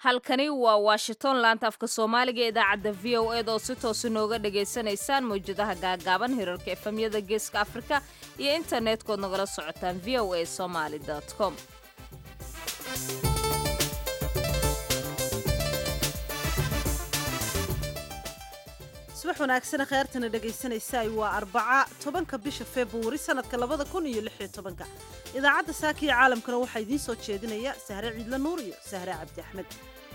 halkani waa washington laanta afka soomaaliga ee idaacadda v o ed oo si toosa nooga dhagaysanaysaan mawjadaha gaagaaban hirarka efemyada geeska afrika iyo internet-kood nagala socotaan v o a somaly com subax wanaagsana kheyrtana dhegaysanaysaay waa arbaca tobanka bisha februari sanadka labada kun iyo lix iyo tobanka idaacadda saaka iyo caalamkana waxaa idiin soo jeedinaya sahre ciidla nuur iyo sahre cabdi axmed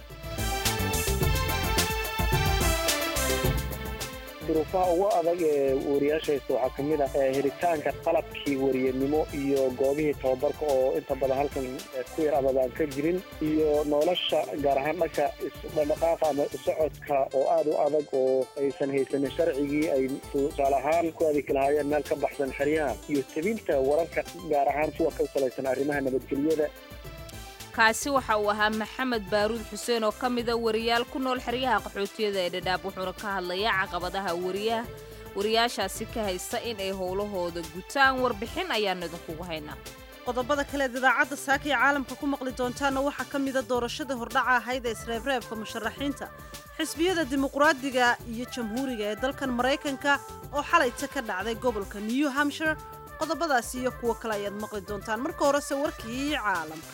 duruufaha ugu adag ee wariyaashaysta waxaa ka mid ah helitaanka qalabkii wariyanimo iyo goobihii tababarka oo inta badan halkan ku yar abad aan ka jirin iyo nolosha gaar ahaan dhanka isdhaqdhaqaaqa ama socodka oo aad u adag oo aysan haysanin sharcigii ay tusaale ahaan ku adeegi lahaayeen meel ka baxsan xeryaha iyo tebinta wararka gaar ahaan kuwa ka salaysan arrimaha nabadgelyada kaasi waxa uu ahaa maxamed baaruud xuseen oo ka mida wariyaal ku nool xeryaha qaxootiyada ee dhadhaab wuxuuna ka hadlayaa caqabadaha wariyaha wariyaashaasi ka haysta in ay howlahooda gutaan warbixin ayaanu idinkugu haynaa qodobada kaleed idaacadda saaka iyo caalamka ku maqli doontaana waxaa ka mida doorashadii hordhaca ahayd ee isreebreebka musharaxiinta xisbiyada dimuqraadiga iyo jamhuuriga ee dalkan maraykanka oo xalayta ka dhacday gobolka new hampshire qodobadaasi iyo kuwo kale ayaad maqli doontaan marka horese warkii caalamka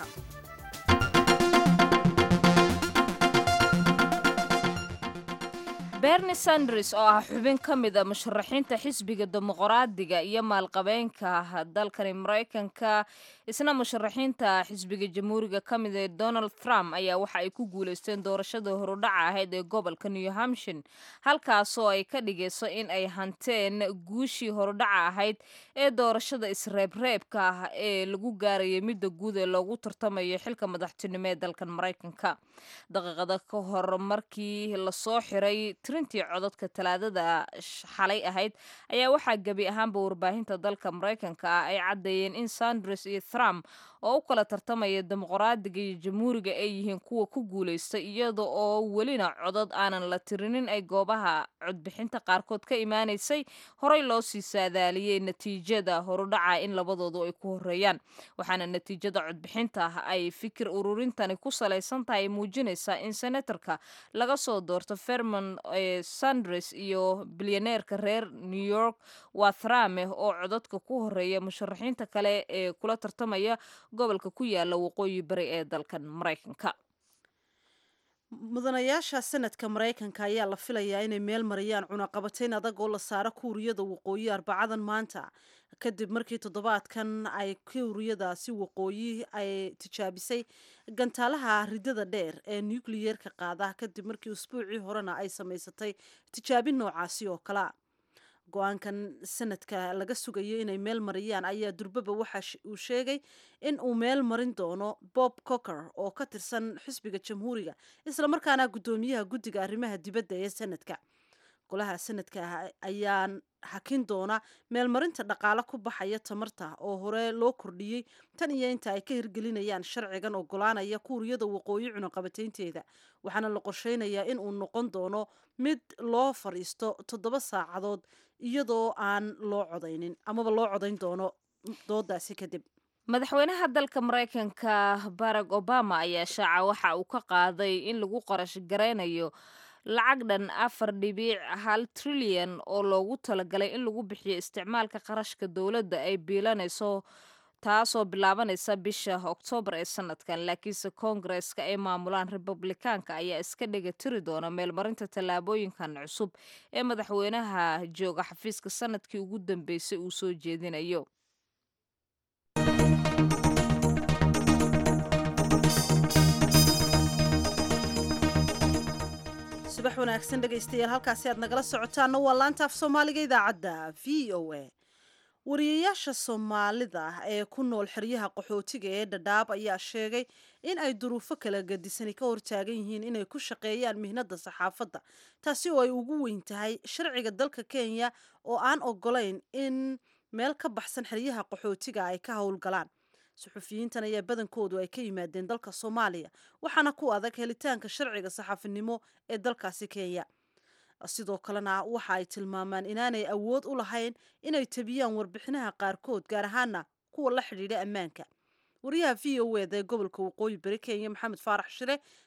berni sanders oo ah xubin ka mida musharaxiinta xisbiga dimuqraadiga iyo maalqabeenka dalkani maraykanka isna musharaxiinta xisbiga jamhuuriga ka mid ee donald trump ayaa waxa ay ku guulaysteen doorashada horudhaca ahayd ee gobolka new hampshire halkaasoo ay ka dhigayso in ay hanteen guushii horudhaca ahayd ee doorashada isreebreebka ah ee lagu gaarayay midda guud ee loogu tartamayo xilka madaxtinimo ee dalkan maraykanka daqiiqada ka hor markii lasoo xiray tirintii codadka talaadada xalay ahayd ayaa waxaa gebi ahaanba warbaahinta dalka maraykanka ah ay caddeeyeen in sanders iyo trump oo u kala tartamaya dimuqraadiga iyo jamhuuriga ay yihiin kuwa ku guulaysta iyada oo welina codad aanan la tirinin ay goobaha codbixinta qaarkood ka imaanaysay horey loo sii saadaaliyey natiijada horudhaca in labadoodu ay ku horeeyaan waxaana natiijada codbixinta ay fikir ururintani ku salaysan tahay muujinaysaa in senatarka laga soo doorto fermon sanders iyo bilyaneerka reer new york waa thrame oo codadka ku horeeya musharaxiinta kale ee kula tartamaya gobolka ku yaala waqooyi bari ee dalkan maraykanka mudanayaasha sanadka maraykanka ayaa la filayaa inay meel mariyaan cunaqabatayn adag oo la saaro kuuriyada waqooyi arbacadan maanta kadib markii toddobaadkan ay kuuriyadaasi waqooyi ay tijaabisay gantaalaha ridada dheer ee nukliyeerka qaada kadib markii usbuucii horena ay samaysatay tijaabin noocaasi oo kalea go-aankan sanadka laga sugayo inay meel mariyaan ayaa durbaba waxa uu sheegay in uu meel marin doono bob cocker oo ka tirsan xisbiga jamhuuriga islamarkaana guddoomiyaha guddiga arrimaha dibadda ee sanadka golaha sanadka ayaan hakin doona meelmarinta dhaqaale ku baxaya tamarta oo hore loo kordhiyey tan iyo inta ay ka hirgelinayaan sharcigan ogolaanaya kuuriyada waqooyi cunaqabataynteeda waxaana la qorsheynayaa in uu noqon doono mid loo fadhiisto toddoba saacadood iyadoo aan loo codaynin amaba loo codayn doono doodaasi kadib madaxweynaha dalka maraykanka barack obama ayaa shaaca waxa uu ka qaaday in lagu qarash garaynayo lacag dhan afar dhibiic hal trilyan oo loogu talagalay in lagu bixiyo isticmaalka qarashka dowladda ay biilanayso taasoo bilaabanaysa bisha oktoobar ee sanadkan laakiinse koongareska ay maamulaan republikaanka ayaa iska dhega tiri doona meelmarinta tallaabooyinkan cusub ee madaxweynaha jooga xafiiska sanadkii ugu dambeysay uu soo jeedinayo subax wanaagsan dhegaystayaal halkaasi aad nagala socotaanna waa laanta af soomaaliga idaacadda v o a wariyayaasha soomaalida ee ku nool xeryaha qaxootiga ee dhadhaab ayaa sheegay in ay duruufo kala gadisani ka hortaagan yihiin inay ku shaqeeyaan mihnada saxaafadda taasi oo ay ugu weyn tahay sharciga dalka kenya oo aan ogolayn in meel ka baxsan xeryaha qaxootiga ay ka howlgalaan suxufiyiintan ayaa badankoodu ay ka yimaadeen dalka soomaaliya waxaana ku adag helitaanka sharciga saxaafinimo ee dalkaasi kenya sidoo kalena waxa ay tilmaamaan inaanay awood u lahayn inay tabiyaan warbixinaha qaarkood gaar ahaana kuwa la xidhiidha ammaanka wariyaha v o eda ee gobolka waqooyi bari kenya maxamed faarax shire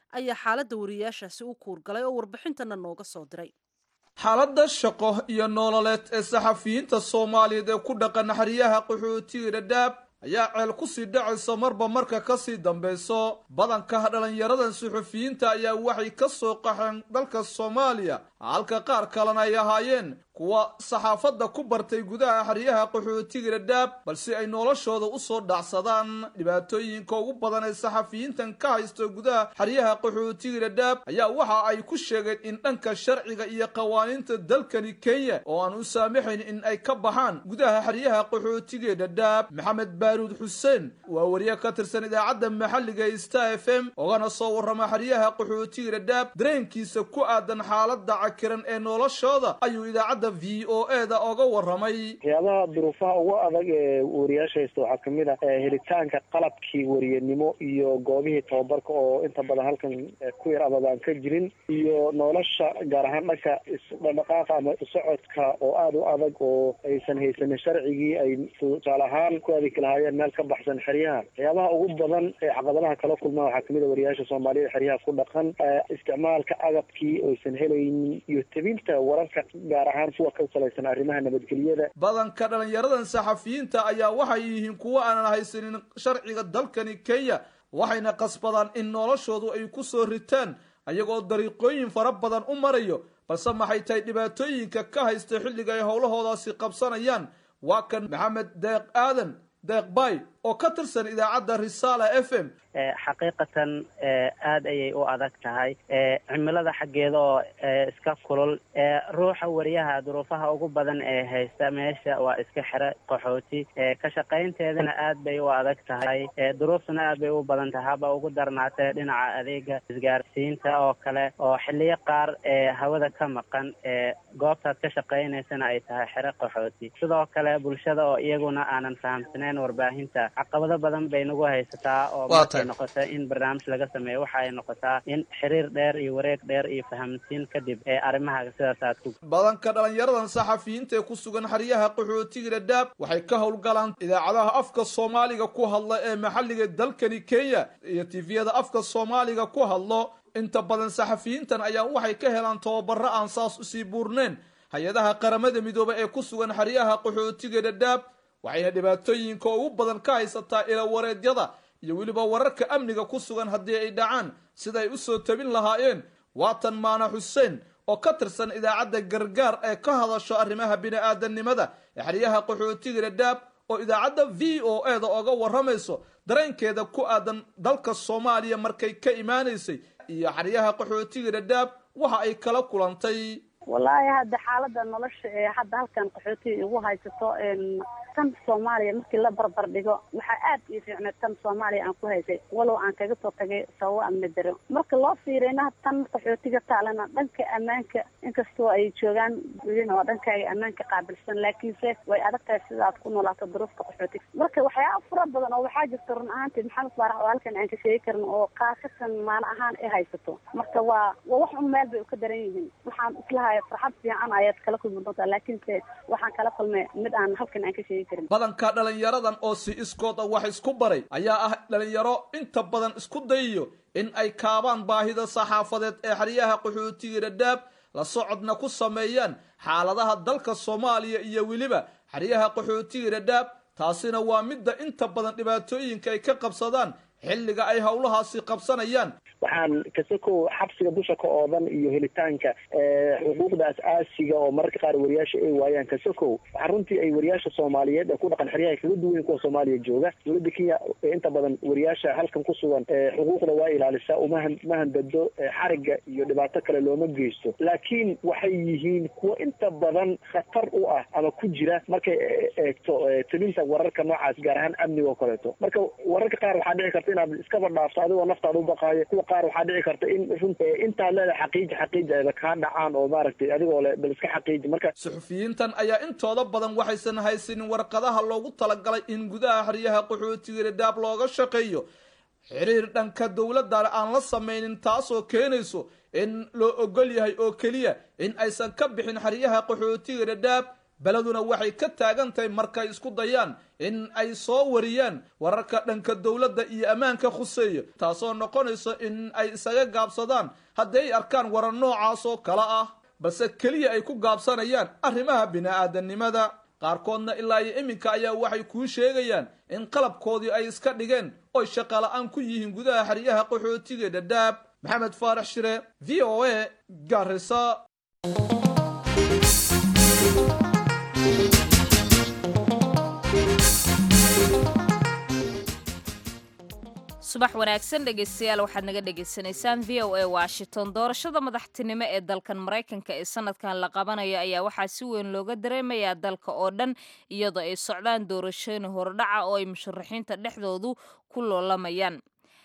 ayaa xaaladda wariyaashaasi u kuurgalay oo warbixintana nooga soo diray xaaladda shaqo iyo nololeed ee saxafiyiinta soomaaliyeed ee ku dhaqan xeryaha qaxootiga dhadhaab ayaa ceel kusii dhacaysa marba marka kasii dambayso badanka dhalinyaradan suxufiyiinta ayaa waxay ka soo qaxeen dalka soomaaliya halka qaar kalena ay ahaayeen kuwa saxaafadda ku bartay gudaha xeryaha qaxootiga dhadhaab balse ay noloshooda usoo dhacsadaan dhibaatooyinka ugu badan ee saxafiyiintan ka haysto gudaha xeryaha qaxootiga dhadhaab ayaa waxa ay ku sheegeen in dhanka sharciga iyo qawaaniinta dalkani kenya oo aan u saamaxayn in ay ka baxaan gudaha xeryaha qaxootiga dhadhaab maxamed baaruud xuseen waa wariye ka tirsan idaacadda maxalliga ee star f m ogana soo warrama xeryaha qaxootiga dhadhaab dareenkiisa ku aadan xaaladda cakiran ee noloshooda ayuu idaacadda v o e da oga warramay waxyaabaha duruufaha ugu adag ee wariyaasha haysta waxaa kamid ah helitaanka qalabkii wariyanimo iyo goobihii tababarka oo inta badan halkan ku yar amaba aan ka jirin iyo nolosha gaar ahaan dhanka isdhaqdhaqaaqa ama isocodka oo aada u adag oo aysan haysanin sharcigii ay tusaale ahaan ku adeegi lahaayeen meel ka baxsan xeryaha waxyaabaha ugu badan ee caqabadaha kala kulmaa waxaa kamid a wariyaasha soomaaliyada xeryaha ku dhaqan isticmaalka agabkii oysan helaynin iyo tebinta wararka gaar ahaan kuwa ka salaysan arrimaha nabadgelyada badanka dhalinyaradan saxafiyiinta ayaa waxay yihiin kuwo aanan haysanin sharciga dalkani kenya waxayna qasbadaan in noloshoodu ay ku soo ritaan ayagoo dariiqooyin fara badan u marayo balse maxay tahay dhibaatooyinka ka haysta xilliga ay howlahoodaasi qabsanayaan waa kan maxamed deeq aadan deeq bay oo ka tirsan idaacadda risaala f m xaqiiqatan aada ayay u adag tahay cimilada xaggeeda oo iska kulul ruuxa wariyaha duruufaha ugu badan ee haysta meesha waa iska xire qaxooti ka shaqaynteedana aad bay u adag tahay duruuftuna aad bay u badan tahay haba ugu darnaatee dhinaca adeega isgaarsiinta oo kale oo xiliyo qaar hawada ka maqan goobtaad ka shaqaynaysana ay tahay xire qaxooti sidoo kale bulshada oo iyaguna aanan fahamsaneyn warbaahinta caqabado badan bay nagu haysataa oo markay noqota in barnaamij laga sameeyo waxa ay noqotaa in xiriir dheer iyo wareeg dheer iyo fahamsiin kadib ee arrimaha sidaas aad ku badanka dhalinyaradan saxafiyiinta ee ku sugan xeryaha qaxootiga dhadhaab waxay ka howlgalaan idaacadaha afka soomaaliga ku hadla ee maxalliga dalkani kenya iyo tifiyada afka soomaaliga ku hadlo inta badan saxafiyiintan ayaa waxay ka helaan tababaro aan saas usii buurneyn hay-adaha qaramada midoobe ee ku sugan xeryaha qaxootiga dhadhaab waxayna dhibaatooyinka ugu badan ka haysataa ilawareedyada iyo weliba wararka amniga ku sugan haddii ay dhacaan sida ay usoo tabin lahaayeen waatan maana xuseen oo ka tirsan idaacadda gargaar ee ka hadasho arrimaha bini-aadanimada ee xeryaha qaxootiga dhadhaab oo idaacadda v o e da oga warramayso dareenkeeda ku aadan dalka soomaaliya markay ka imaanaysay iyo xeryaha qaxootiga dhadhaab waxa ay kala kulantay wallaahi hadda xaalada nolosha ee hadda halkan qaxootiga igu haysato tan soomaaliya markii la barbar dhigo waxaa aad ii fiicneed tan soomaaliya aan ku haysay walow aan kaga soo tagay sababo amni daro marka loo fiiriyna tan qaxootiga taalana dhanka ammaanka inkastoo ay joogaan welina waa dhankaaga ammaanka qaabilsan laakiinse way adag tahay sida aad ku noolaato duruufta qaxootiga marka waxyaaba fura badan oo waxaa jirta run ahaantii maxamed faarax oo halkan aan ka sheegi karin oo qaasatan maana ahaan ay haysato marka waa waa wax un meel bay uka daran yihiin waxaan islahay farxad fiican ayaad kala kulmi doontaa laakiinse waxaan kala kulmay mid aan halkan aan ka sheegi karin badanka dhalinyaradan oo si iskood a wax isku baray ayaa ah dhalinyaro inta badan isku dayayo in ay kaabaan baahida saxaafadeed ee xeryaha qaxootiga dhadhaab la socodna ku sameeyaan xaaladaha dalka soomaaliya iyo weliba xeryaha qaxootiga dhadhaab taasina waa midda inta badan dhibaatooyinka ay ka qabsadaan xilliga ay howlahaasi qabsanayaan waxaan kasakow xabsiga dusha ka oodan iyo helitaanka xuquuqda as-aasiga oo mararka qaar wariyaasha ay waayaan kasakow waxaa runtii ay wariyaasha soomaaliyeed ee ku dhaqan xeryaha kaga duwan kuwa soomaaliya jooga dowladda kenya inta badan wariyaasha halkan ku sugan xuquuqda waa ilaalisaa umahan mahandado xariga iyo dhibaato kale looma geysto laakiin waxay yihiin kuwa inta badan khatar u ah ama ku jira markay eegto tabinta wararka noocaas gaar ahaan amniga oo kaleeto marka wararka qaar waxaa dhici karta inaad iskaba dhaafto adigoo naftaada u baqaayo kuwa qaar waxaa dhici karta in run intaad leedahay xaqiiji xaqiiji ayba kaa dhacaan oo maaragtay adigoo le bal iska xaqiiji marka suxufiyiintan ayaa intooda badan waxaysan haysanin warqadaha loogu talagalay in gudaha xeryaha qaxootiga dhadhaab looga shaqeeyo xiriir dhanka dowladda aan la samaynin taasoo keenayso in loo ogol yahay oo keliya in aysan ka bixin xeryaha qaxootiga dhadhaab beleduna waxay ka taagan tahay markay isku dayaan in ay soo wariyaan wararka dhanka dowladda iyo ammaanka khuseeya taasoo noqonayso in ay isaga gaabsadaan haddii ay arkaan warar noocaas oo kale ah balse keliya ay ku gaabsanayaan arrimaha bini-aadanimada qaarkoodna ilaa iyo iminka ayaa waxay kuu sheegayaan in qalabkoodii ay iska dhigeen oy shaqala-aan ku yihiin gudaha xeryaha qaxootiga dhadhaab maxamed faarax shire v o a garisa subax wanaagsan dhegeystayaal waxaad naga dhegaysanaysaan v o a washington doorashada madaxtinimo ee dalkan maraykanka ee sanadkan la qabanayo ayaa waxaa si weyn looga dareemayaa dalka oo dhan iyadoo ay socdaan doorashooyin hordhaca oo ay musharaxiinta dhexdoodu ku loolamayaan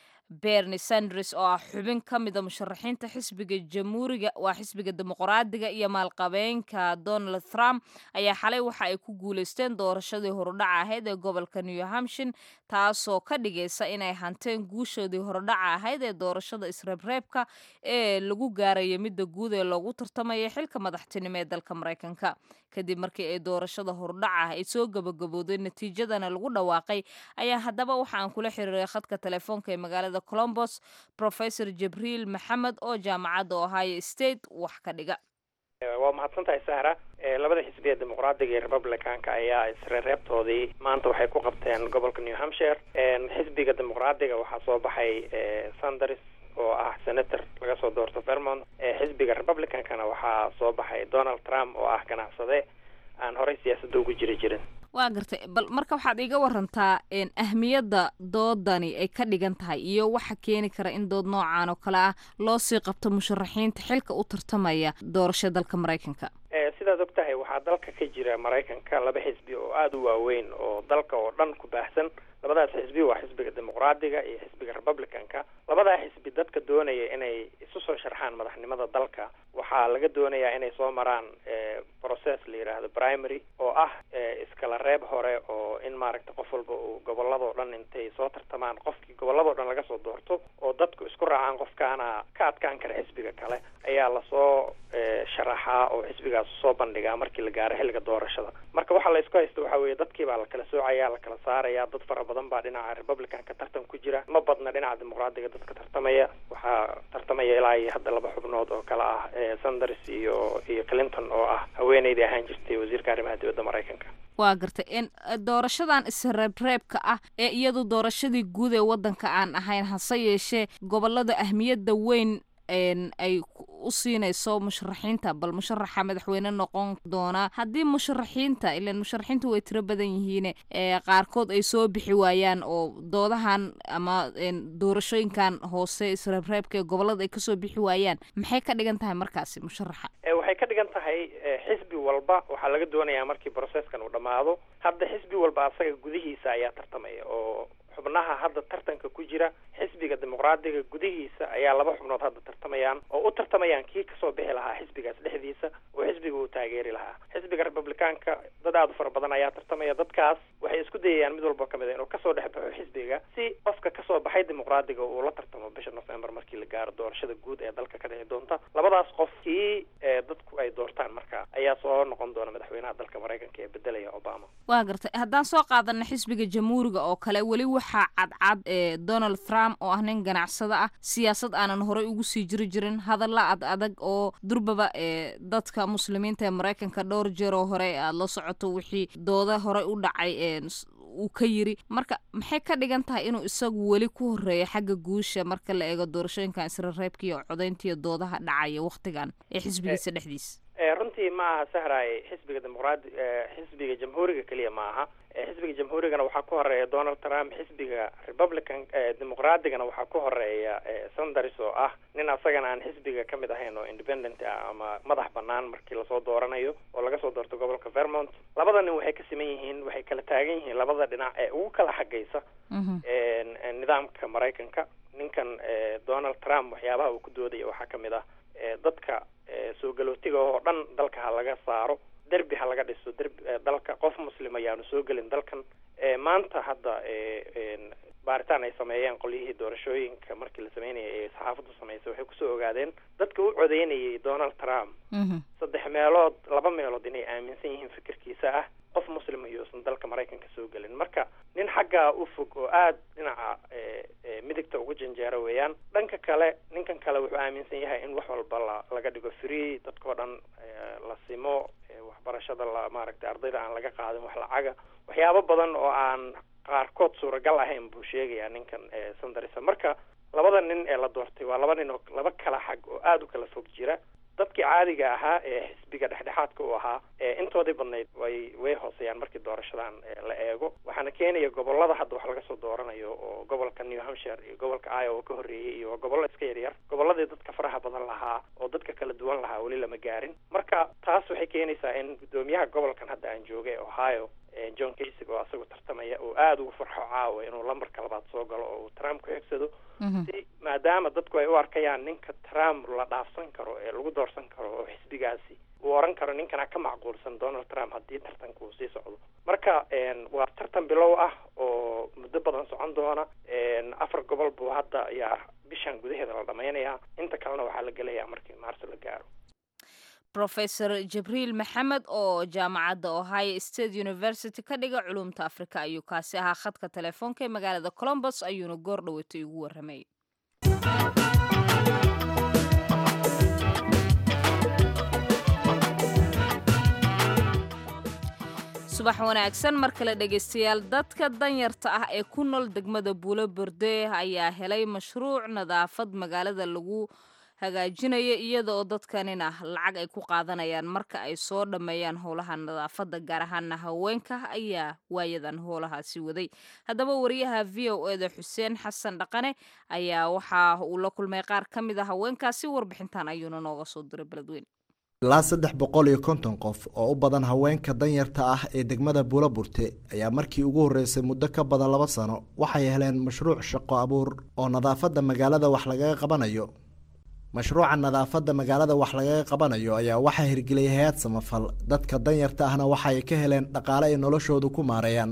berni sanders oo ah xubin ka mida musharaxiinta xisbiga jamhuuriga waa xisbiga dimuqraadiga iyo maalqabeenka donald trump ayaa xalay waxa ay ku guuleysteen doorashadii horudhaca ahayd ee gobolka new hampshin taasoo ka dhigaysa inay hanteen guushoodii horudhaca ahayd ee doorashada isreebreebka ee lagu gaarayo midda guud ee loogu tartamaya xilka madaxtinimo ee dalka maraykanka kadib markii ay doorashada horudhaca ay soo gabagabooday natiijadana lagu dhawaaqay ayaa haddaba waxa aan kula xiriiray khadka telefoonka ee magaalada colombos professor jibriil maxamed oo jaamacadda ohio state wax ka dhiga waa mahadsan tahay sahra labada xisbiya dimuqraadiga iyo republicanka ayaa isreereebtoodii maanta waxay ku qabteen gobolka new hampshire xisbiga dimuqraadiga waxaa soo baxay sanders oo ah senator laga soo doorto vermont xisbiga republicankana waxaa soo baxay donald trump oo ah ganacsade aan horey siyaasadda ugu jiri jirin waa gartay bal marka waxaad iga warantaa ahmiyadda doodani ay ka dhigan tahay iyo waxa keeni kara in dood noocan oo kale ah loo sii qabto musharaxiinta xilka u tartamaya doorasha dalka maraykanka sidaad og tahay waxaa dalka ka jira maraykanka laba xisbi oo aada u waaweyn oo dalka oo dhan ku baahsan labadaas xisbi waa xisbiga dimuqraadiga iyo xisbiga republicanka labadaa xisbi dadka doonaya inay isu soo sharxaan madaxnimada dalka waxaa laga doonayaa inay soo maraan process la yidhaahdo primary oo ah iskala reeb hore oo in maaragta qof walba uu gobolladoo dhan intay soo tartamaan qofkii gobolladoo dhan laga soo doorto oo dadku isku raacaan qofkaana ka adkaan kara xisbiga kale ayaa lasoo sharaxaa oo xisbigaas soo bandhigaa markii la gaaro xilliga doorashada marka waxaa la isku haysta waxaa weeye dadkii baa la kala soocaya la kala saaraya dad fara badan baa dhinaca republicanka tartan ku jira ma badna dhinaca dimuqraadiga dadka tartamaya waxaa tartamaya ilaa iyo hadda laba xubnood oo kale ah sanders iyo iyo clinton oo ah haweeneydii ahaan jirtay wasiirka arrimaha dibadda maraykanka waa gartay in doorashadan isreebreebka ah ee iyadu doorashadii guud ee waddanka aan ahayn hase yeeshee gobolada ahmiyadda weyn ay u siinayso musharaxiinta bal musharaxa madaxweyne noqon doona haddii musharaxiinta ilan musharaxiinta way tiro badan yihiin qaarkood ay soo bixi waayaan oo doodahan ama doorashooyinkan hoose isreebreebka ee gobolada ay kasoo bixi waayaan maxay ka dhigan tahay markaasi musharaxa waxay ka dhigan tahay xisbi walba waxaa laga doonayaa markii processkan uu dhammaado hadda xisbi walba asaga gudihiisa ayaa tartamaya oo xubnaha hadda tartanka ku jira xisbiga dimuqraadiga gudihiisa ayaa laba xubnood hadda tartamayaan oo u tartamayaan kii kasoo bixi lahaa xisbigaas dhexdiisa oo xisbiga uu taageeri lahaa xisbiga republicaanka dad aada u fara badan ayaa tartamaya dadkaas waxay isku dayayaan mid walba kamid a inuu kasoo dhex baxo xisbiga si qofka kasoo baxay dimuqraadiga uu la tartamo bisha november markii la gaaro doorashada guud ee dalka ka dhici doonta labadaas qof kii dadku ay doortaan marka ayaa soo noqon doona madaxweynaha dalka maraykanka ee bedelaya obama waa gartay haddaan soo qaadana xisbiga jamhuuriga oo kale weli waxaa cadcad ee donald trump oo ah nin ganacsado ah siyaasad aanan horey ugu sii jiri jirin hadalla ad adag oo durbaba ee dadka muslimiinta ee maraykanka dhowr jeeroo hore aada la socoto wixii dooda horey u dhacay uu ka yiri marka maxay ka dhigan tahay inuu isagu weli ku horeeyo xagga guusha marka la eego doorashooyinkan isrereebka iyo codayntiiyo doodaha dhacaya waktigan ee xisbigiisa dhexdiisa runtii ma aha sahray xisbiga dimuqraadi xisbiga jamhuuriga keliya ma aha xisbiga jamhuurigana waxaa ku horeeya donald trump xisbiga republican dimuqraadigana waxaa ku horeeya sanders oo ah nin asagana aan xisbiga kamid ahayn oo independent ah ama madax banaan markii lasoo dooranayo oo laga soo doorto gobolka vermont labada nin waxay ka siman yihiin waxay kala taagan yihiin labada dhinac ee ugu kala xagaysa nidaamka maraykanka ninkan donald trump waxyaabaha uu ku doodaya waxaa kamid ah dadka soo galootiga oo dhan dalka ha laga saaro derbi ha laga dhiso derbi dalka qof muslim ayaanu soo gelin dalkan maanta hadda baaritaan ay sameeyeen qolyihii doorashooyinka markii la sameynayay ee saxaafaddu samaysay waxay kusoo ogaadeen dadka u codeynayay donald trump saddex meelood laba meelood inay aaminsan yihiin fikirkiisa ah qof muslim iyousan dalka maraykanka soo gelin marka nin xaggaa u fog oo aada dhinaca midigta ugu janjeero weeyaan dhanka kale ninkan kale wuxuu aaminsan yahay in wax walba la laga dhigo free dadkao dhan la simo waxbarashada la maaragtay ardayda aan laga qaadin wax lacaga waxyaabo badan oo aan qaarkood suuragal ahayn buu sheegayaa ninkan sandarisa marka labada nin ee la doortay waa laba nin oo laba kala xag oo aada u kala fog jira dadkii caadiga ahaa ee xisbiga dhexdhexaadka u ahaa intoodii badnayd way way hooseeyaan markii doorashadan la eego waxaana keenaya gobolada hadda wax laga soo dooranayo oo gobolka new hampshire iyo gobolka iowa ka horreeyay iyo gobollo iska yaryar gobolladii dadka faraha badan lahaa oo dadka kala duwan lahaa weli lama gaarin marka taas waxay keenaysaa in guddoomiyaha gobolkan hadda aan joogay ohio john kasig oo asagu tartamaya uu aada ugu farxo caawa inuu lambarka labaad soo galo oo uu trump ku xigsado si maadaama dadku ay u arkayaan ninka trump la dhaafsan karo ee lagu doorsan karo oo xisbigaasi uu oran karo ninkana ka macquulsan donald trump haddii tartanka uu sii socdo marka waa tartan bilow ah oo muddo badan socon doona afar gobol buu hadda ayaa bishan gudaheeda la dhamaynayaa inta kalena waxaa la gelayaa markii maarso la gaaro rofesor jibriil maxamed oo jaamacadda ohio state university ka dhiga culumta afrika ayuu kaasi ahaa khadka telefoonka ee magaalada colombos ayuuna goor dhaweytay ugu warramay subax wanaagsan mar kale dhegaystayaal dadka danyarta ah ee ku nool degmada buulo borde ayaa helay mashruuc nadaafad magaalada lagu hagaajinaya iyada oo dadkanina lacag ay ku qaadanayaan marka ay soo dhammeeyaan howlaha nadaafadda gaar ahaana haweenka ayaa waayadan howlahaasi waday haddaba wariyaha v o eda xuseen xasan dhaqane ayaa waxa uu la kulmay qaar ka mid a haweenkaasi warbixintan ayuuna nooga soo diray beledweyn ilaa saddex boqol iyo konton qof oo u badan haweenka danyarta ah ee degmada buulaburte ayaa markii ugu horreysay muddo ka badan laba sano waxay heleen mashruuc shaqo abuur oo nadaafadda magaalada wax lagaga qabanayo mashruuca nadaafadda magaalada wax lagaga qabanayo ayaa waxaa hirgeliyay hay-ad samafal dadka danyarta ahna waxaay ka heleen dhaqaale ay noloshoodu ku maareeyaan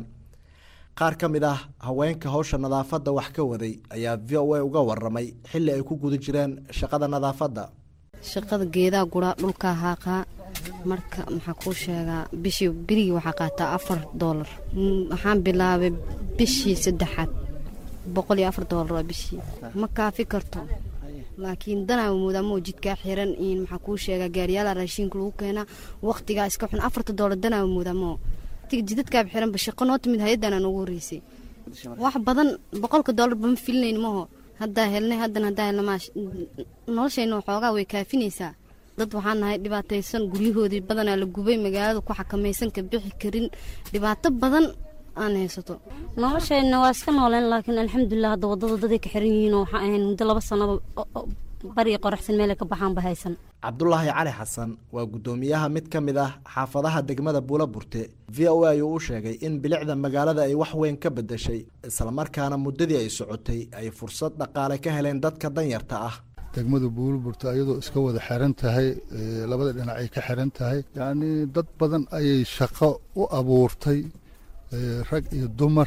qaar ka mid ah haweenka howsha nadaafadda wax ka waday ayaa v o a uga waramay xilli ay ku guda jireen shaqada nadaafadda shaqada geedaa guraa dhulkaa haaqaa marka maxaa kuu sheegaa bishii birigii waxaa qaataa afar doolar waxaan bilaabay bishii saddexaad boqol iyo afar doolar waa bishii ma kaafi karto laakiin danaa moodaamo jidkaa xiran in maxaa kuu sheegaa gaariyaala raashiinka lagu keenaa waqtigaa iska xun afarta doolar danaa moodaamo jidadkaaba xiranba shaqo noo timid hay-addan aan ugu horreysay wax badan boqolka doolar bama filinayn maho haddaa helnay haddana haddaa helna maa noloshayna waxoogaa way kaafinaysaa dad waxaan nahay dhibaataysan guryahoodii badanaa la gubay magaalada ku xakamaysan ka bixi karin dhibaato badan aan haysato noloshayna waa iska nooleen laakiin alxamdulilah hadda wadada daday ka xiran yihiin oo waxaan ahayn muddo laba sanaba bariga qoraxsan meelay ka baxaanba haysan cabdulaahi cali xasan waa guddoomiyaha mid ka mid ah xaafadaha degmada buulaburte v o a ayuu u sheegay in bilicda magaalada ay wax weyn ka bedeshay islamarkaana muddadii ay socotay ay fursad dhaqaale ka heleen dadka danyarta ah degmada buulaburte ayadoo iska wada xiran tahay labada dhinac ay ka xiran tahay yacnii dad badan ayay shaqo u abuurtay rag iyo dumar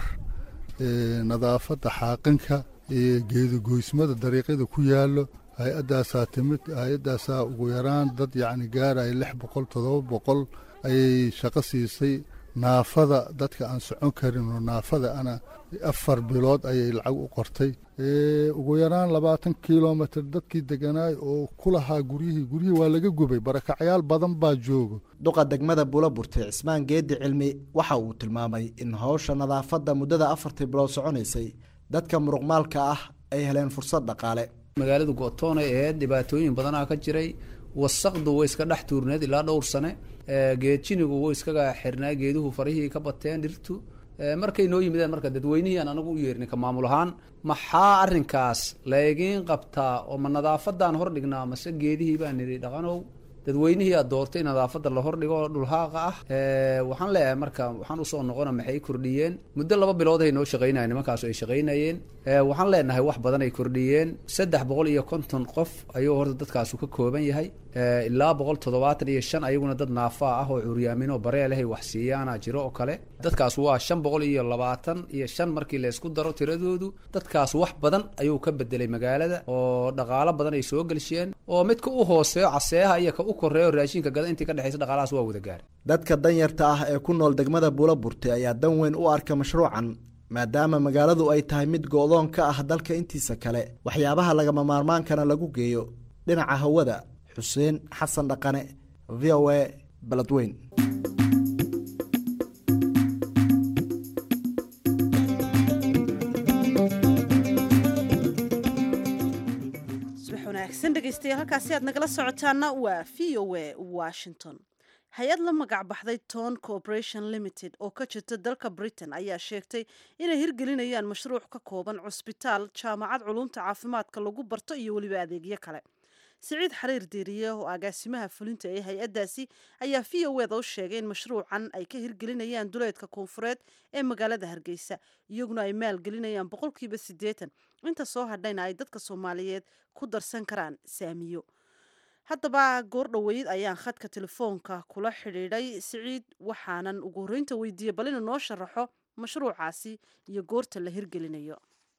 nadaafadda xaaqinka iyo geedagoysmada dariiqyada ku yaallo hay-addaasaa timid hay-addaasaa ugu yaraan dad yacni gaaraya lix boqol toddoba boqol ayay shaqo siisay naafada dadka aan socon karin oo naafada ana afar bilood ayay lacag u qortay ugu yaraan labaatan kilomitr dadkii deganaay oo ku lahaa guryihii guryihii waa laga gubay barakacyaal badan baa joogo duqa degmada buulaburte cismaan geedi cilmi waxa uu tilmaamay in howsha nadaafadda muddada afartii bilood soconaysay dadka muruqmaalka ah ay heleen fursad dhaqaale magaalada go-toonay aheyd dhibaatooyin badanaa ka jiray wasaqdu way iska dhex tuurneed ilaa dhowr sane geedjinigu way iskaga xirnaa geeduhu farihii ka bateen dhirtu markay noo yimideen marka dadweynihii aan anagu u yeernay ka maamul ahaan maxaa arrinkaas laygiin qabtaa oo ma nadaafadan hor dhignaa mase geedihii baan nidhi dhaqanow dadweynihii aad doortay nadaafadda la hordhigo oo dhulhaaqa ah waxaan leeyahay marka waxaan usoo noqona maxay kordhiyeen muddo laba bilood ay noo shaqaynayen nimankaasu ay shaqaynayeen waxaan leenahay wax badan ay kordhiyeen saddex boqol iyo konton qof ayuu horta dadkaasu ka kooban yahay ilaa boqol toddobaatan iyo shan ayaguna dad naafaa ah oo curyaaminoo bareelahay wax siiyaana jiro oo kale dadkaas waa shan boqol iyo labaatan iyo shan markii la isku daro tiradoodu dadkaas wax badan ayuu ka bedelay magaalada oo dhaqaalo badan ay soo gelsheen oo midka u hooseeyo caseeyaha iyo ka u koreeyo raashinka gada intii ka dhexaysa dhaqaalahaas waa wada gaaray dadka danyarta ah ee ku nool degmada buulaburte ayaa dan weyn u arka mashruucan maadaama magaaladu ay tahay mid go-doon ka ah dalka intiisa kale waxyaabaha lagama maarmaankana lagu geeyo dhinaca hawada xuseen xasan dhaqane v o a baladweyn subax wanaagsan dhegeystayaal halkaasi aad nagala socotaana waa v o a washington hay-ad la magac baxday ton corporation limited oo ka jirta dalka britain ayaa sheegtay inay hirgelinayaan mashruuc ka kooban cusbitaal jaamacad culumta caafimaadka lagu barto iyo weliba adeegyo kale siciid xariir diiriye oo agaasimaha fulinta ee hay-addaasi ayaa v o eda u sheegay in mashruucan ay ka hirgelinayaan duleedka koonfureed ee magaalada hargeysa iyaguna ay maalgelinayaan boqolkiiba siddeetan inta soo hadhayna ay dadka soomaaliyeed ku darsan karaan saamiyo haddaba goor dhoweyd ayaan khadka telefoonka kula xidhiidhay siciid waxaanan ugu horreynta weydiiyey bal inuu noo sharaxo mashruucaasi iyo goorta la hirgelinayo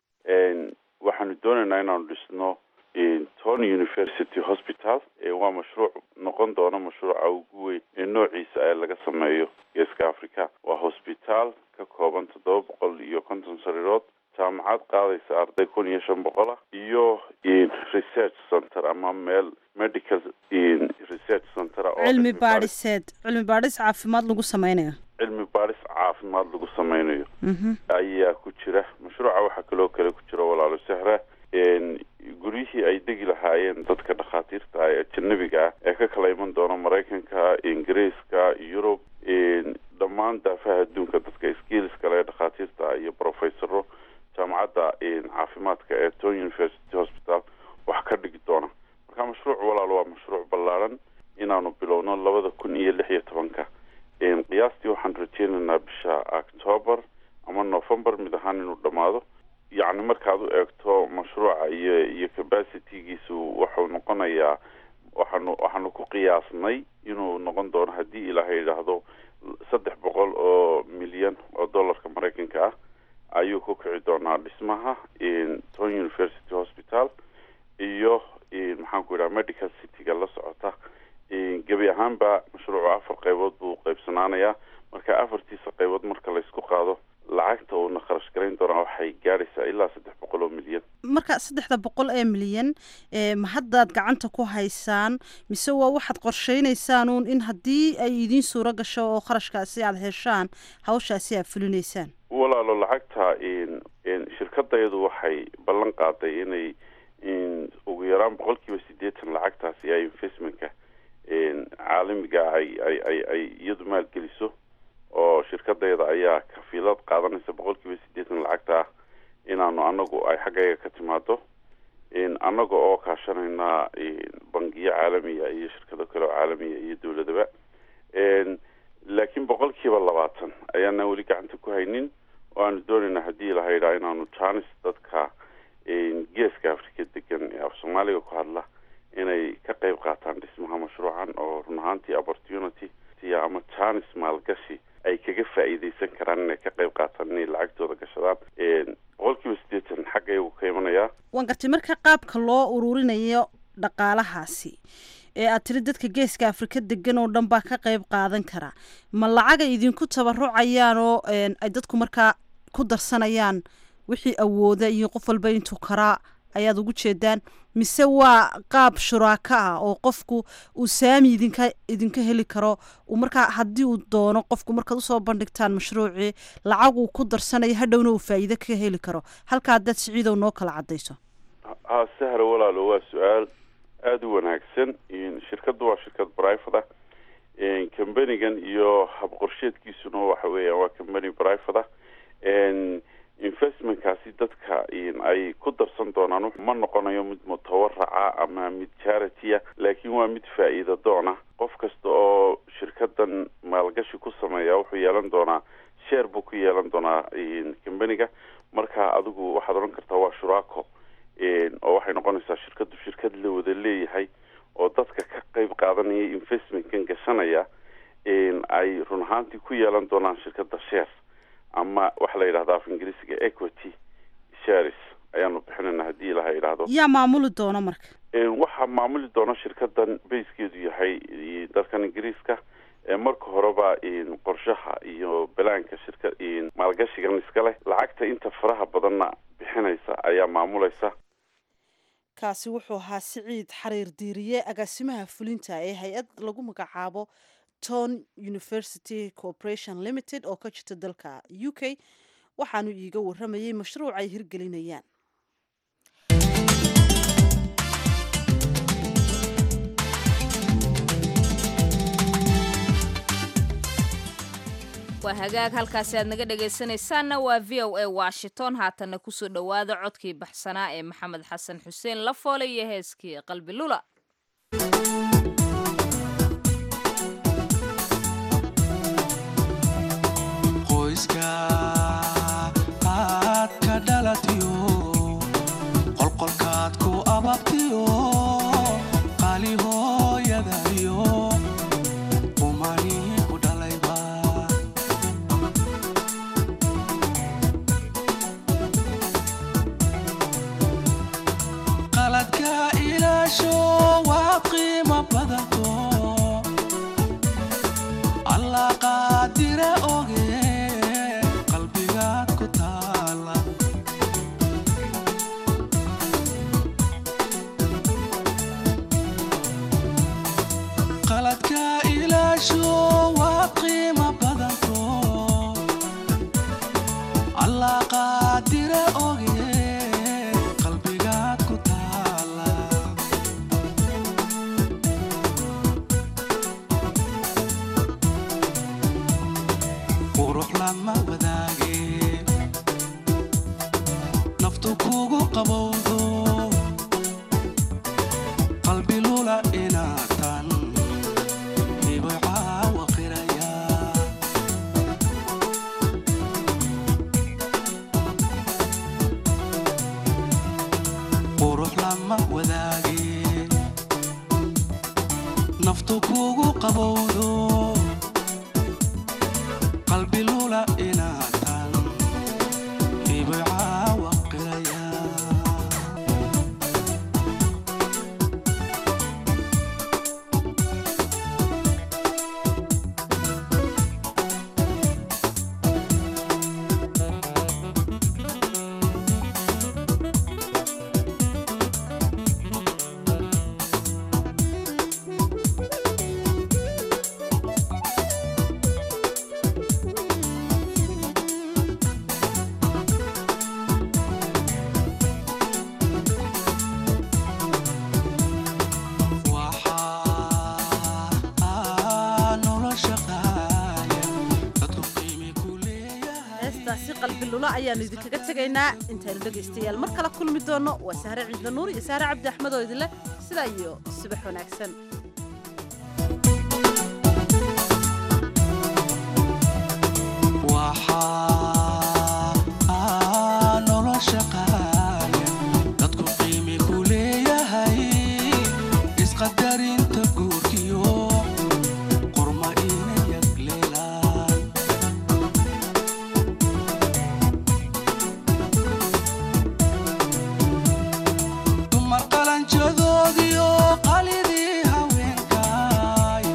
waxaanu doonaynaa inaanu dhisno ton university hospital waa mashruuc noqon doona mashruuca ugu weyn ee noociisa ee laga sameeyo geeska africa waa hosbitaal ka kooban toddoba boqol iyo konton sariirood jaamacad qaadaysa arday kun iyo shan boqol ah iyo research center ama meel medical research center cilmi baadhiseed cilmi baadhis caafimaad lagu sameynayo cilmi baadhis caafimaad lagu sameynayo ayaa ku jira mashruuca waxaa kaloo kale ku jira walaalo sehra guryihii ay degi lahaayeen dadka dhakhaatiirta ah ee ajanabiga ah ee ka kala iman doona maraykanka ingiriiska yurub dhammaan daafaha adduunka dadka skills kale ee dhakhaatiirta ah iyo professoro jaamacadda caafimaadka ee ton university hospital wax ka dhigi doona marka mashruuc walaal waa mashruuc ballaaran inaanu bilowno labada kun iyo lix iyo tobanka qiyaastii waxaan rajeynaynaa bisha octoober ama november mid ahaan inuu dhammaado yacni markaad u eegto mashruuca iyo iyo capacitygiisu wuxuu noqonayaa waxaanu waxaanu ku qiyaasnay inuu noqon doono haddii ilaahay yidhaahdo saddex boqol oo milyan oo dollarka maraykanka ah ayuu ku kici doonaa dhismaha ton university hospital iyo maxaan ku yidhaha medical cityga la socota gebi ahaanba mashruucu afar qaybood buu qaybsanaanayaa marka afartiisa qaybood marka laysku qaado lacagta uuna kharash garayn doonaa waxay gaadhaysaa ilaa saddex boqol oo milyan marka saddexda boqol ee milyan ma haddaad gacanta ku haysaan mise waa waxaad qorsheynaysaan uun in haddii ay idiin suuro gasho oo kharashkaasi aada heshaan hawshaasi aad fulinaysaan walaalo lacagta shirkadayadu waxay ballan qaaday inay ugu yaraan boqol kiiba siddeetan lacagtaasi ay investmentka caalamiga ah ay ay ay ay iyadu maalgeliso oo shirkadayda ayaa kafiilad qaadanaysa boqol kiiba siddeetan lacagta ah inaanu anagu ay xaggayga ka timaado annaga oo kaashanayna bangiyo caalamiya iyo shirkado kale oo caalamiya iyo dowladaba laakiin boqol kiiba labaatan ayaana weli gacanta ku haynin oo aanu doonayna haddii ilaha yidhaha inaanu janis dadka geeska africa degan ee af soomaaliga ku hadla inay ka qayb qaataan dhismaha mashruucan oo run ahaantii opportunity ama janis maalgashi ay kaga faa'iideysan karaan inay ka qayb qaataan inay lacagtooda gashadaan boqol kiiba siddeetan xagga iyagu ka imanayaa waan gartay marka qaabka loo ururinayo dhaqaalahaasi ee aad tiri dadka geeska afrika degan oo dhan baa ka qayb qaadan kara ma lacagay idinku tabarucayaan oo ay dadku markaa ku darsanayaan wixii awooda iyo qof walba intuu karaa ayaad ugu jeedaan mise waa qaab shuraako ah oo qofku uu saami idinka idinka heli karo uu markaa haddii uu doono qofku markaad usoo bandhigtaan mashruucii lacag uu ku darsanayo hadhowna uu faa'iido ka heli karo halka haddaad siciidow noo kala cadayso ha sahla walaalo waa su-aal aada u wanaagsan shirkaddu waa shirkad brivate ah combanigan iyo habqorsheedkiisuna waxa weeyaan waa combany brivate ah investmentkaasi dadka ay ku darsan doonaan ma noqonayo mid mutawaraca ama mid charity-a laakiin waa mid faa'iida doona qof kasta oo shirkadan maalgashi ku sameeya wuxuu yeelan doonaa sheer buu ku yeelan doonaa combaniga marka adigu waxaad odhan kartaa waa shuraako oo waxay noqonaysaa shirkadu shirkad la wada leeyahay oo dadka ka qeyb qaadanaya investmentkan gashanaya ay run ahaantii ku yeelan doonaan shirkadda shares ama waxa la yidhahda af ingiriisiga equity shares ayaanu bixinayna haddii ilaha yidhaahdo yaa maamuli doona marka waxaa maamuli doona shirkadan bayskeedu yahay dalkan ingiriiska marka horeba qorshaha iyo balaanka shirka maalgashigan iska leh lacagta inta faraha badanna bixinaysa ayaa maamulaysa kaasi wuxuu ahaa siciid xariir diiriye agaasimaha fulinta ee hay-ad lagu magacaabo ton university corporation limited oo ka jirta dalka u k waxaanu iiga waramayay mashruuc ay hirgelinayaan waa hagaag halkaasi aad naga dhegaysanaysaanna waa v o a washington haatanna kusoo dhowaada codkii baxsanaa ee maxamed xasan xuseen lafoole iyo heeskii qalbi lula qoyska aad ka dhalatiyo qolqolkaad ku ababtiyo qali hooyadayo qumani ku dhalayba qaladka ilaasho waa qiimo badanto allah qaadire oge qalbigaad ku taala qaladka ilaasho waa qiimo badanto allah qaadire oge qalbigaad ku taala qurux lama wadaage naftu kugu qabowdo qalbi lula inaatan hibay caawa qiraya qurux lama wadaage naftu kugu qabowdo qalbi lula inaatan hibay caawa qiraya waxaa nolosha qaaya dadku qiimi ku leeyahay heestaasi qalbi lula ayaanu idinkaga tegaynaa intaynu dhegaystayaal mar kale kulmi doonno waa sahre ciidla nuur iyo sahre cabdi axmed oo idinleh sidaa iyo subax wanaagsan waxaa nolosha qaaya dadku qiimi ku leeyahay isqadarinta guurkiyo qorma ina yagleelaan dumar qalanjadoodiyo qalidii haweenkaay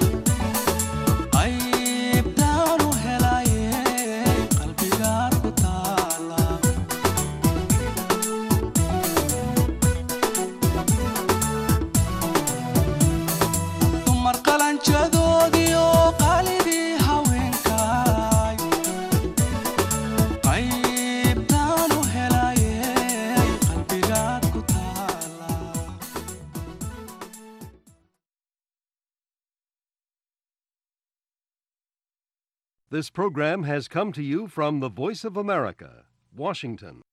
qaybtaan u helaye qalbigaad ku taala dumar qalanjadoodiyo qalidii haweenkaay qaybtaan u helaye qalbigaad ku taala This program has come to you from the Voice of America, Washington.